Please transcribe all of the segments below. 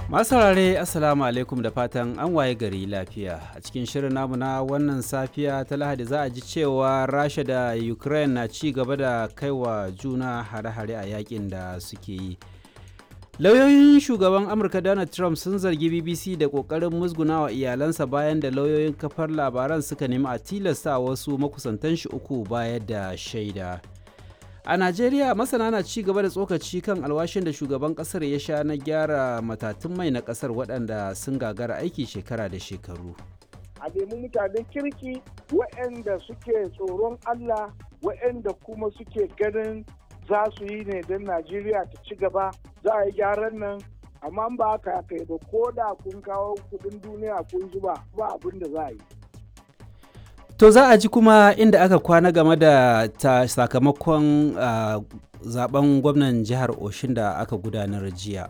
Masu saurare Assalamu alaikum da fatan an waye gari lafiya. A cikin shirin namu na wannan safiya ta Lahadi za a ji cewa Rasha da Ukraine na ci gaba da kaiwa juna hare-hare a yakin da suke yi. Lauyoyin shugaban Amurka Donald Trump sun zargi BBC da ƙoƙarin musgunawa iyalansa bayan da lauyoyin kafar labaran suka nemi a tilasta wasu makusantan shi uku bayar da shaida. A Najeriya masana na ci gaba da tsokaci kan alwashin da shugaban kasar ya sha na gyara matatun mai na kasar waɗanda sun gagara aiki shekara da shekaru. A nemi mutanen kirki waɗanda suke tsoron Allah waɗanda kuma suke ganin za su yi ne don Najeriya ta ci gaba za a yi gyaran nan amma ba haka kai ba ko da kun kawo kuɗin duniya kun zuba ba abin da za a yi. To za a ji kuma inda aka kwana game da ta sakamakon uh, zaben gwamnan jihar Oshin da aka gudanar jiya.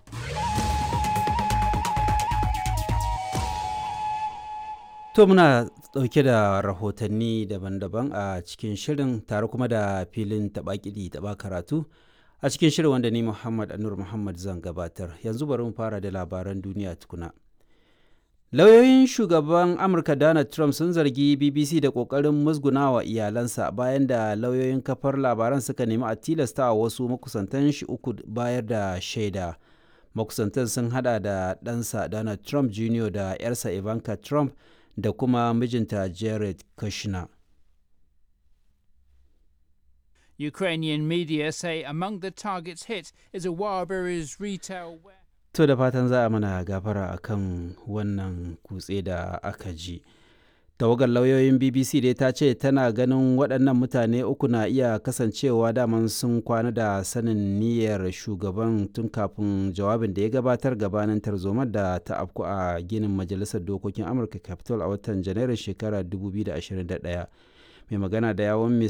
To muna ɗauke da rahotanni daban-daban a cikin shirin tare kuma da filin taɓaƙiɗi taɓa karatu a cikin shirin wanda ni Muhammad Anur Muhammad zan gabatar. Yanzu bari mu fara da labaran duniya tukuna. Lauyoyin shugaban Amurka Donald Trump sun zargi BBC da ƙoƙarin musgunawa iyalansa bayan da lauyoyin kafar labaran suka nemi a tilasta wasu makusantan shi uku bayar da shaida. Makusantan sun hada da ɗansa Donald Trump Jr. da 'yarsa Ivanka Trump da kuma mijinta Jared Kushner. Ukrainian media say among the targets hit is a Wildberries retail warehouse. To da fatan za a mana gafara akan wannan kutse da aka ji. Tawagar lauyoyin BBC dai ta ce tana ganin waɗannan mutane uku na iya kasancewa daman sun kwana da sanin niyyar shugaban tun kafin jawabin da ya gabatar gabanin tarzomar da ta afku a ginin Majalisar Dokokin Amurka Capitol a watan Janairun shekarar 2021. Mai magana da yawon